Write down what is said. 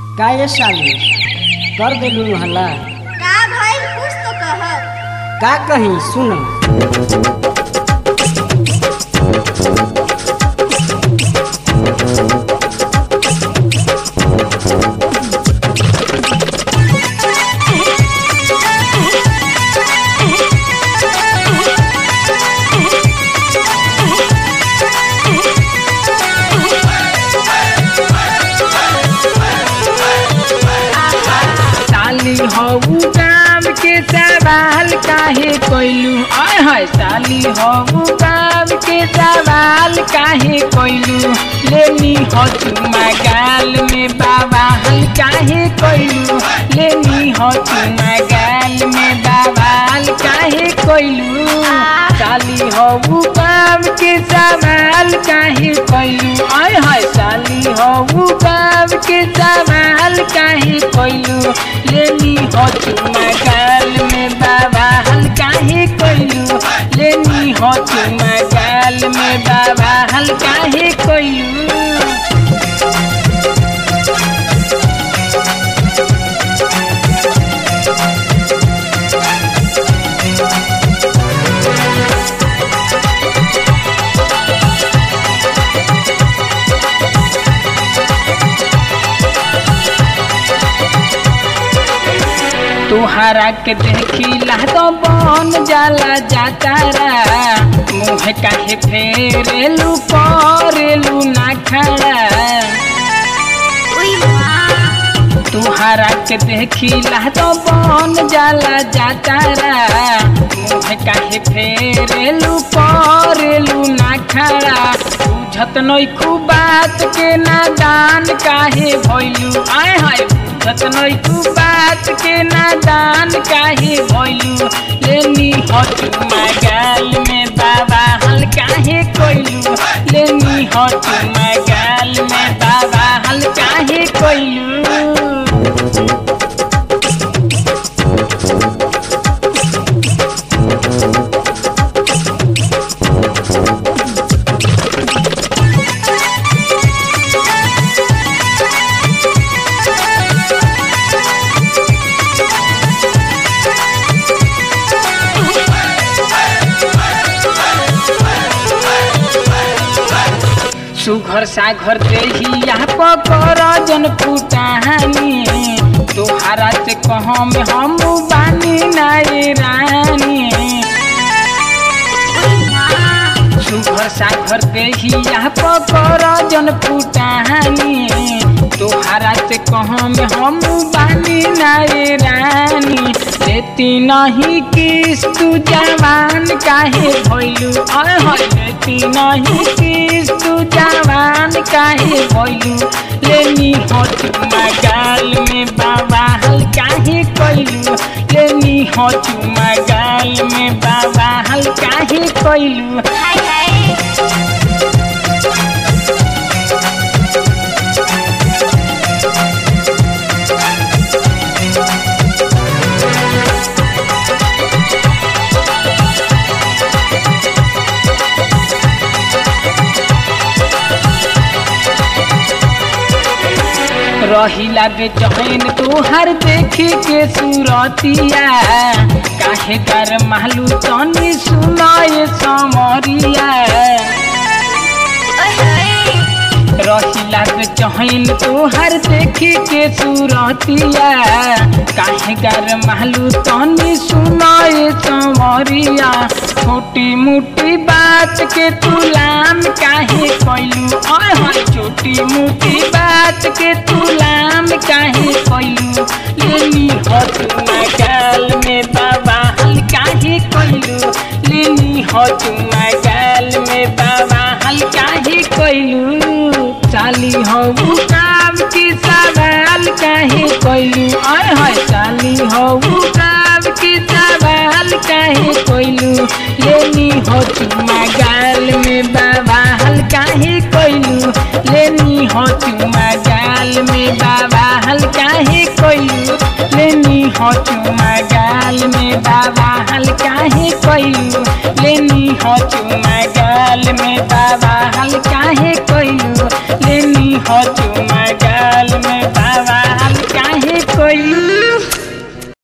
का ये साली कर देलू हल्ला का भइल कुछ तो कह का कहीं सुन साली हऊ गाम के सवाल काहे कोइलू आय हाय साली हऊ गाम के सवाल काहे कोइलू लेनी हो चुमा गाल में बाबा हल काहे कोइलू लेनी हो चुमा गाल में बाबा हल काहे कोइलू साली हऊ गाम के सवाल काहे कोइलू आय हाय साली हऊ गाम के सवाल काहे कोइलू लेनी हो चुमा गाल में बाबा हल काहे कोइलू लेनी हो चुमा गाल में बाबा हल काहे कोइलू तुहरा के देखिला तो बन जाला जातारा मुँह काहे फेरेलू करेलू ना खड़ा उई माँ तुहरा के देखिला तो बन जाला जातारा मुँह काहे फेरेलू करेलू ना खड़ा बुझत नइखू बात के नादान काहे भइलू आय हाय बुझत नइखू बात के नादान काहे भइलू लेनी हो चुमा गाल में बाबा हल काहे कोइलू लेनी हो चुमा गाल में बाबा हल काहे कोइलू सुघर साघर देहिया पकर जन पुटानी तोहारा से कहाँ में हम बानी नाई रानी सुघर साघर देहिया पकर जन पुटानी तोहारा से कहाँ में हम बानी नाई रानी लेती नहीं किस तू जवान काहे भइलू आय हाय लेती नहीं किस तू जवान काहे भइलू लेनी हो चुमा गाल में बाबा हल काहे कइलू लेनी हो चुमा गाल में बाबा हल काहे कइलू हाय हाय रहिला बेचैन तोहर देखी के सूरतिया काहे कर मालू तनी सुनाए समरिया ओए होए रहिला बेचैन तोहर देखी के सूरतिया काहे कर मालू तनी सुनाए समरिया छोटी मोटी बात के तुलाम काहे कइलू आय हाय छोटी मोटी बात के तुलाम काहे कइलू लेनी हो तुमा गाल में बाबा हल काहे कइलू लेनी हो तुमा गाल में बाबा हल काहे कइलू चाली हो काम की सवाल काहे कइलू आय हाय चाली हो काम की सवाल काहे कइलू लेनी हो चुमा गाल में बाबा हल काहे कइलू लेनी हो चुमा गाल में बाबा हल काहे कइलू लेनी हो चुमा गाल में बाबा हल काहे कइलू लेनी हो चुमा गाल में बाबा हल काहे कइलू लेनी हो चुमा गाल में बाबा गइलू